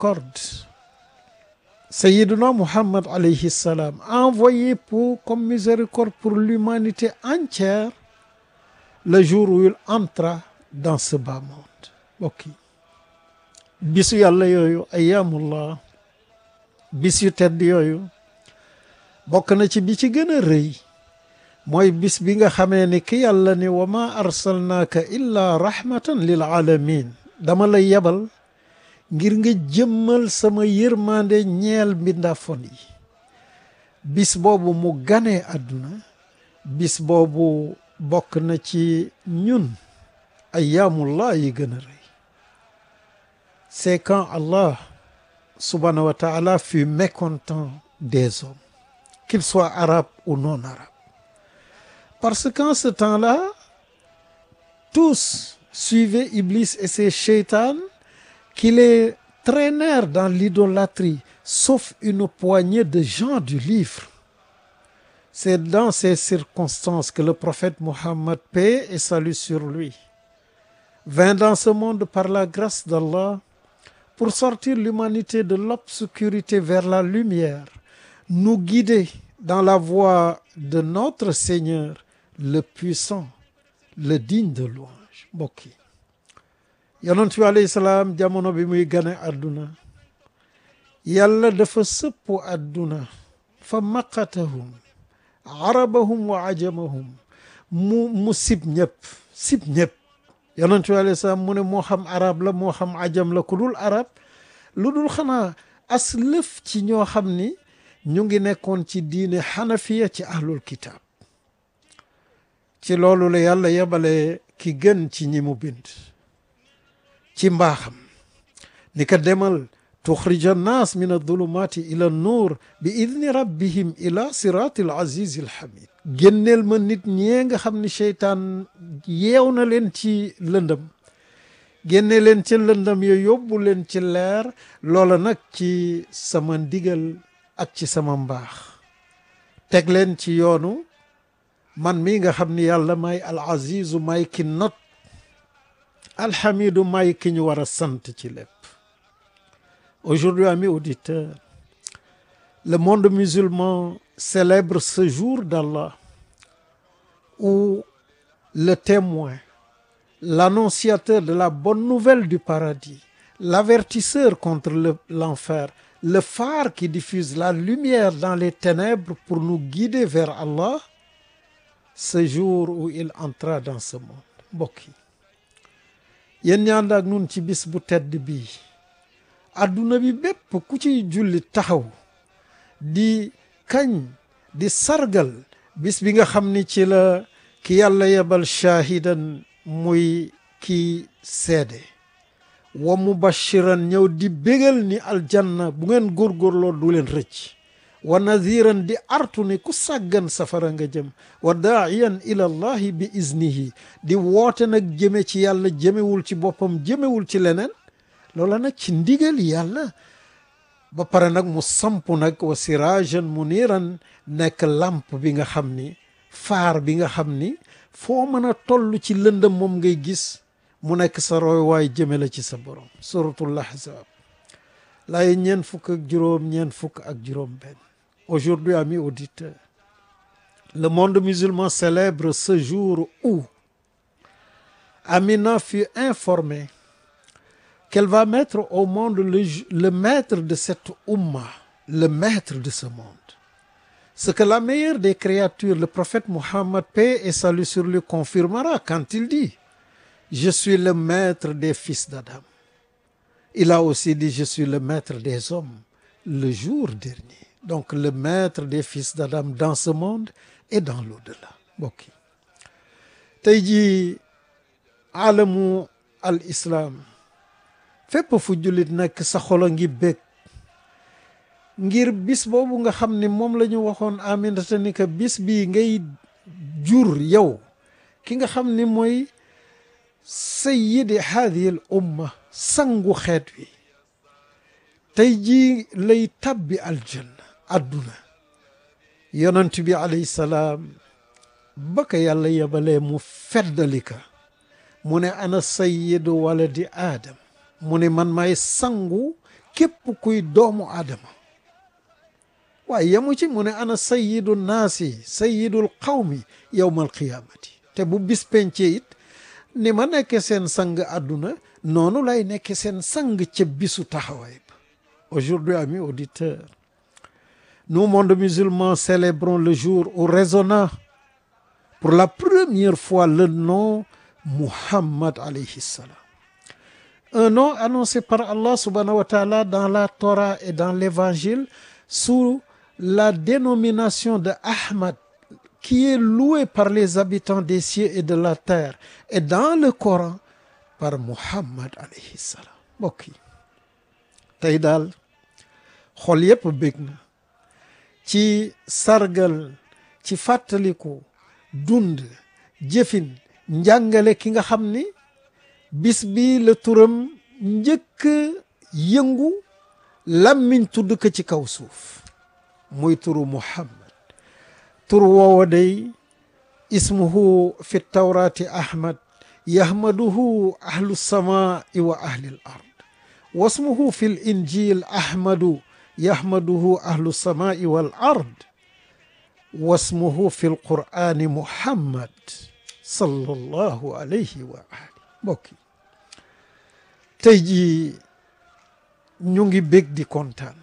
miséricorde Sayyiduna Muhammad alayhi salam envoyé pour comme miséricorde pour l'humanité entière le jour où il entra dans ce bas monde mbokk yi bisu yàlla yooyu ayyamullah bis yu tedd yooyu bokk na ci bi ci gën a rëy mooy bis bi nga xamee ni ki yàlla ni wa ma arsalnaaka illa rahmatan lil alamin dama lay yebal ngir nga jëmmal sama yërmande ñeel mbindaafon yi bis boobu mu ganee àdduna bis boobu bokk na ci ñun ayyaamullah yi gën a rëy c'est quand Allah subhanahu wa ta'ala fut mécontent des hommes qu'ils soient arabes ou non arabes parce qu'en ce temps-là tous suivaient Iblis et ses shaytans qui les traînèrent dans l'idolâtrie sauf une poignée de gens du livre c'est dans ces circonstances que le prophète Mohammed paix et salut sur lui vint dans ce monde par la grâce d'Allah pour sortir l'humanité de l'obscurité vers la lumière nous guider dans la voie de notre Seigneur le puissant le digne de louange mbokk yi yonent bi alayhi salaam jamono bi muy gane àdduna yàlla dafa sëpp àdduna fa maqatahum arabahum wa ajamahum mu mu sib ñëpp sib ñëpp yonent bi alayhi salaam mu ne moo xam arab la moo xam ajam la ku dul arab lu dul xanaa as lëf ci ñoo xam ni ñu ngi nekkoon ci diine xanafiya ci ahlul kitaab ci loolu la yàlla yebale ki gën ci ñi mu bind ci mbaaxam ni ka demal tuxrija annaas min adulumaati ila nuur bi idni rabbihim ila siraati al azizi al hamid génneel ma nit ñee nga xam ni seytaan yeew na leen ci lëndëm génne leen ci lëndëm yo yóbbu leen ci leer loola nag ci sama ndigal ak ci sama mbaax teg leen ci yoonu man mii nga xam ni yàlla may al azizu may ki not alhamidu may ki ñu war a sant ci lépp aujourd'hui amis auditeurs le monde musulman célèbre ce jour d'Allah où le témoin l'annonciateur de la bonne nouvelle du paradis l'avertisseur contre le l'enfer le phare qui diffuse la lumière dans les ténèbres pour nous guider vers Allah ce jour où il entra dans ce monde mbokk yi yéen ñaan ak nun ci bis bu tedd bii adduna bi bépp ku ciy julli taxaw di kañ di sargal bis bi nga xam ni ci la ki yàlla yebal shaahidan muy ki seede wa mubashiran ñëw di bégal ni aljanna bu ngeen góorgóorloo du leen rëcc wa nadiran di artu ni ku sàggan safara nga jëm wa daaiyan ila allahi bi iznihi di woote nag jëme ci yàlla jëmewul ci boppam jëmewul ci leneen loola nag ci ndigal yàlla ba pare nag mu samp nag wa sirajan muniran nekk lamp bi nga xam ni faar bi nga xam ni foo mën a toll ci lëndëm moom ngay gis mu nekk sa roy waay jëme la ci sa borom suratul ahzab laay ñeen fukk ak juróom ñeen fukk ak juróom benn aujourd'hui amis auditeurs le monde musulman célèbre ce jour où Amina fut informée qu'elle va mettre au monde le, le maître de cette umma le maître de ce monde ce que la meilleure des créatures le prophète Mohammed paix et salut sur lui confirmera quand il dit je suis le maître des fils d'Adam il a aussi dit je suis le maître des hommes le jour dernier donc le maître des fils d'Adam dans ce monde et dans l'au-delà mbokk yi tey jii alamu al islam fépp fu jullit nekk sa xolo ngi bég ngir bis boobu nga xam ne moom la ñu waxoon Aminata ni que bis bii ngay jur yow ki nga xam ni mooy sayyidi haadihi al umma sangu xeet wi tey jii lay tabbi aljanna adduna yonent bi alayhi salaam ba ka yàlla yebalee mu feddalika mu ne ana sayyidu waladi aadam mu ne man may sangu képp kuy doomu aadama waaye yemu ci mu ne ana sayyidu naasi sayyidul qawmi yowmal qiyaamati te bu bis pencee it ni ma nekke seen sang àdduna noonu lay nekke seen sang ca bisu taxawaay ba aujourd'hui amis auditeurs nous monde musulman célébrons le jour où résonna pour la première fois le nom Muhammad alayhi salam un nom annoncé par Allah subhanahu wa ta'ala dans la Torah et dans l'évangile sous la dénomination de Ahmad qui est loué par les habitants des cieux et de la terre et dans le Coran par Muhammad alayhi salam mbokk yi tey daal xol yépp bég na ci sargal ci fàttaliku dund jëfin njàngale ki nga xam ni bis bi la turam njëkk yëngu làmmiñ tudd ko ci kaw suuf muy turu Muhammad tur woowa day ismuhu fi tawrati ahmad yahmaduhu ahlu samai wa ahli l ard wasmuhu fi l injil ahmadu yahmaduhu ahlu samai wal ard wasmuhu fi l qur'ani muhammad sallallahu alayhi wa ali mbokki tey jii ñu ngi bég di kontaan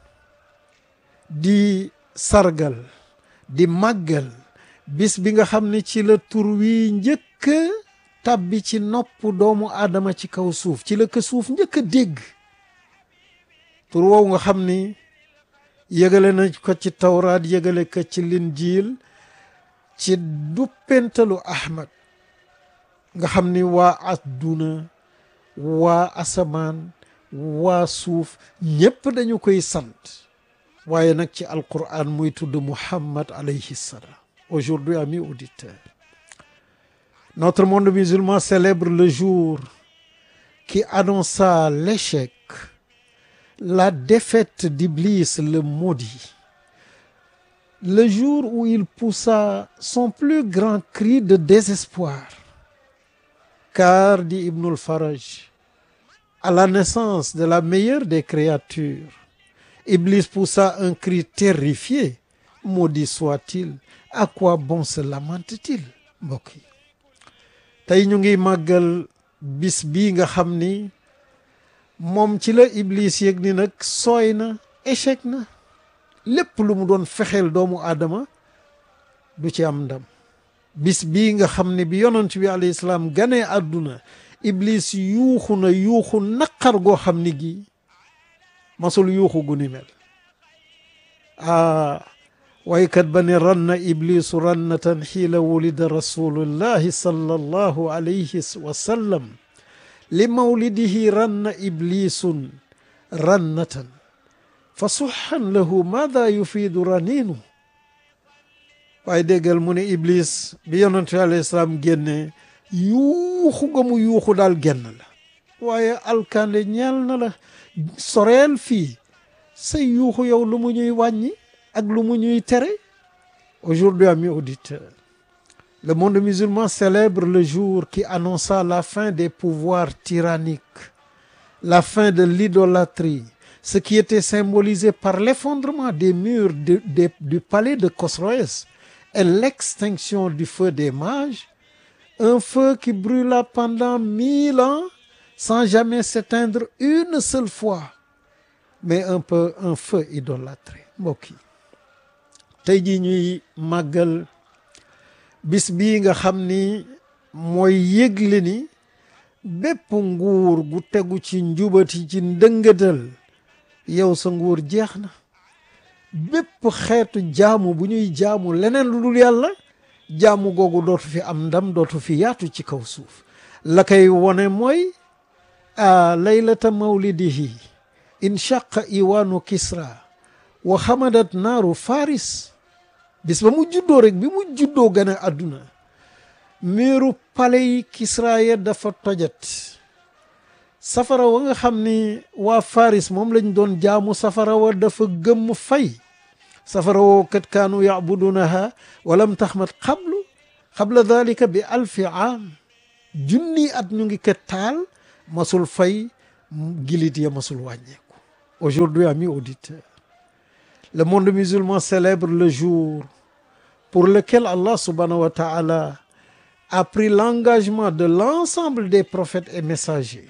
di sargal di màggal bis bi nga xam ne ci la tur wi njëkk tàbbi ci nopp doomu aadama ci kaw suuf ci la ko suuf njëkk a dégg tur woowu nga xam ni yëgale na ko ci tawraat yëgale ko ci linjiil ci duppentalu ahmad nga xam ni waa adduna waa asamaan waa suuf ñépp dañu koy sant waaye nag ci alquran muy tudd muhammad alayhi salam aujourd'hui amis auditeurs notre monde musulman célèbre le jour qui annonça l'échec la défaite d'Iblis le maudit le jour où il poussa son plus grand cri de désespoir car dit Ibnul Faraj à la naissance de la meilleure des créatures Iblis poussa un cri terrifié maudit soit-il à quoi bon se lamente-t-il mbokk yi tey ñu ngi màggal bis bii nga xam ni moom ci la Iblis yëg ni nag sooy na échec na lépp lu mu doon fexeel doomu aadama du ci am ndam bis bii nga xam ne bi yonent bi alayhi salaam ganee àdduna Iblis yuuxu na yuuxu naqar goo xam ni gi masul yuuxu gu ni mel ah waykat ba ne ranna iblisu rannatan xiila wulida rasulullahi sallallahu alayhi wa sallam li mawlidihi ranna iblisun rannatan fa suxan lahu maada yufiidu raninu waaye déggal mu ne iblis bi yonentu alayhi salaam génne yuuxu ga mu yuuxu daal genn la waaye alkande ñeel na la soreel fii say yuuxu yow lu mu ñuy wàññi ak lu mu ñuy tere aujourd'hui amis auditeurs le monde musulman célèbre le jour qui annonça la fin des pouvoirs tyranniques la fin de l'idolâtrie ce qui était symbolisé par l'effondrement des murs de, de, du palais de Khosroès et l'extinction du feu des mages un feu qui brûla pendant mille ans sans jamais s'éteindre une seule fois mais un peu un feu idolâtré mbokk yi tey jii ñuy màggal bis bii nga xam ni mooy yëgle ni bépp nguur gu tegu ci njubati ci ndëngatal yow sa nguur jeex na bépp xeetu jaamu bu ñuy jaamu leneen lu dul yàlla jaamu googu dootu fi am ndam dootu fi yaatu ci kaw suuf la koy wone mooy a laylata mawlidihi inshaqa iwaanu kisra wa xamadat naaru faris bis ba mu juddoo rek bi mu juddoo gën a àdduna miiru pale yi kisra ya dafa tojat safara wa nga xam ni waa faris moom lañ doon jaamu safara wa dafa gëmm fay safara woo kat kaanu yacbudunaha walam taxmat xablu xabla dalika bi alfi aam junni at ñu ngi kat taal masul fay gilit ya masul wàññeeku Aujourd'hui, amis auditeurs, le monde musulman célèbre le jour pour lequel Allah subhanahu wa ta'ala a pris l'engagement de l'ensemble des prophètes et messagers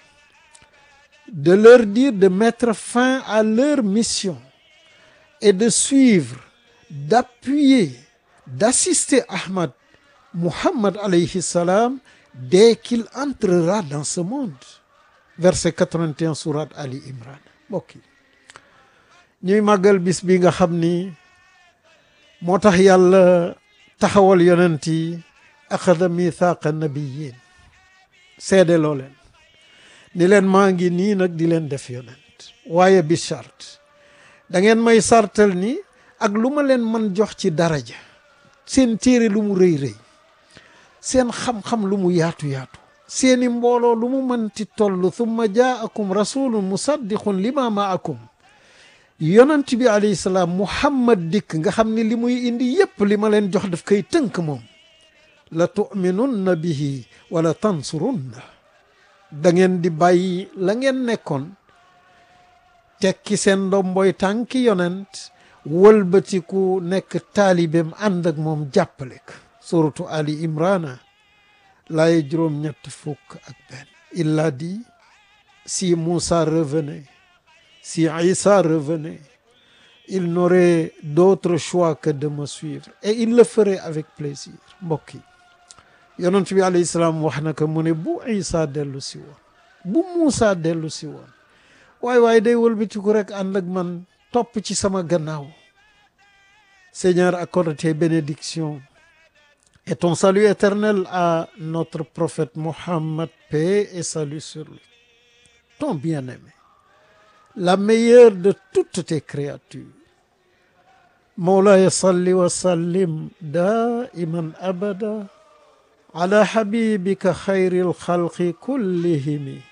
de leur dire de mettre fin à leur mission et de suivre, d'appuyer, d'assister Ahmad Muhammad alayhi salam dès qu'il entrera dans ce monde. Verset 81 surat Ali Imran mbokk yi ñuy màggal bis bi nga xam ni moo tax yàlla taxawal yonent yi axada mithaqa nabiyin seede loo leen ni leen maa ngi nii nag di leen def yonent waaye bi charte da ngeen may sartal ni ak lu ma leen man jox ci daraja seen téere lu mu rëy rëy seen xam-xam lu mu yaatu yaatu seeni mbooloo lu mu mënti toll thumma jaakum rasulun musaddiqun lima maakum yonent bi alayhi salaam muhammad dikk nga xam ni li muy indi yépp li ma leen jox daf koy tënk moom la tuminunna bihi wala tansurunna da ngeen di bàyyi la ngeen nekkoon tekki seen ndomboy tànki yonent wëlbatiku nekk taalibeem ànd ak moom jàppale ko suratu ali imrana laaye juróom ñett fukk ak benn il a dit si Moussa revenait si Isa revenait il n'aurait d'autre choix que de me suivre et il le ferait avec plaisir mbokk yi yonent bi alayhi salaam wax na ko mu ne bu Isa dellu si woon bu Moussa dellu si woon waay waay day wëlbatiku rek ànd ak man topp ci sama gannaaw Seigneur accorde tes bénédictions et ton salut éternel à notre prophète Mohammed paix et salut sur lui ton bien-aimé la meilleure de toutes tes créatures Mawlaya salli wa sallim daiman abada ala habibika xayril xalqi kullihimi